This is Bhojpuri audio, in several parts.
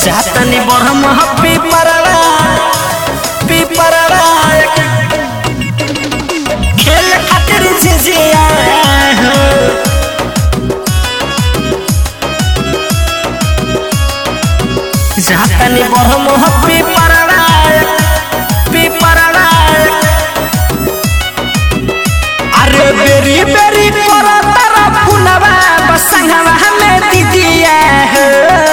जातनी बरहम हप्पी परवा पीपरवा खेल खातिर झिझिया हो जातनी बरहम हप्पी परवा पीपरवा अरे बेरी बेरी करो तारा फुलवा बसंगवा हमें दीदिया हो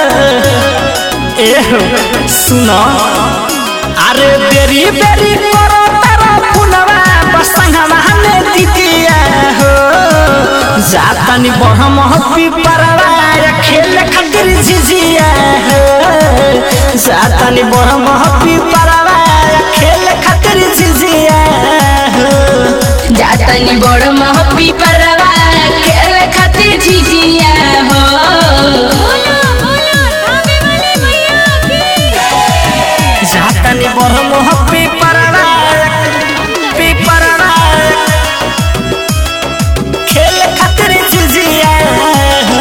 ए हो सुनो अरे बेरी बेरी करो तारा फुलवा बसंगवा हमें दीदिया हो जातनी बहम हप्पी परवा खेल खातिर झिझिया हो जातनी बहम हप्पी परवा खेल खातिर झिझिया हो जातनी बड़ महपी परवा खेल खातिर झिझिया हो जातनी बरम हप्पी परवा पीपरवा खेल खातिर झिझिया हो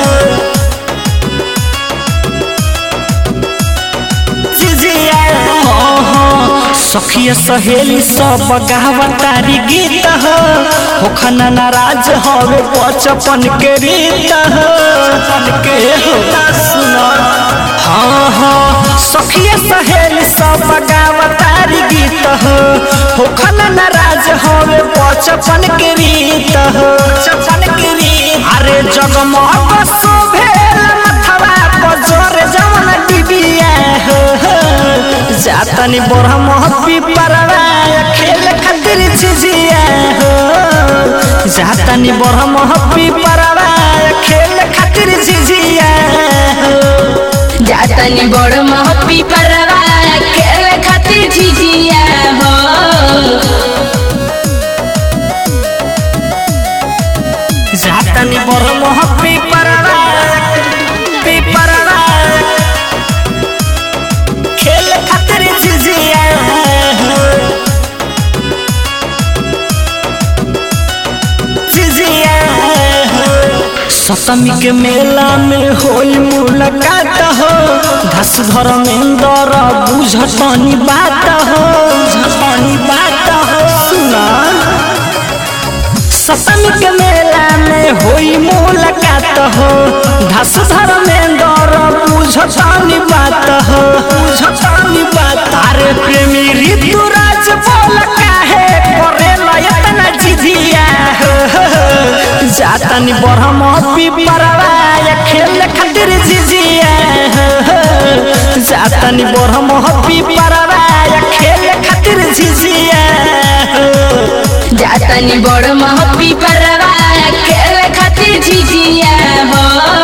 झिझिया हो सखिया सहेली सब गावतारी गीत हो होखना नाराज हवे बचपन के रीत हो बचपन के हो सुनो हाँ हाँ सखिया सहेली सब गावतारी गीत हो होखना नाराज हवे बचपन के रीत हो बचपन के रीत अरे जगमग शोभेल मथवा पर जोर जवन डिबिया हो जातनी बरहम हप्पी परवा खेल खातिर झिझिया हो जातनी बरहम हप्पी परवा खेल खातिर झिझिया हो जातनी बड़ महपी परवा खेल खातिर झिझिया हो जातनी बरहम हप्पी परवा पीपरवा खेल खातिर झिझिया हो झिझिया हो सतमी के मेला में होई मुलाकात हो धस धर्मेंद्र बुझतनी बात हो बुझतनी बात हो सुना सतमी के मेला में होई मुलाकात हो धस धर्मेंद्र बुझतनी बात हो बुझतनी बात अरे प्रेमी ऋतुराज बोल काहे करे लयतना जिधिया हो जातनी बरहम पीपरवा खेल खातिर झिझिया हो जातनी बरहम पीपरवा खेल खातिर झिझिया हो जातनी बड़ महपी परवा खेल खातिर झिझिया हो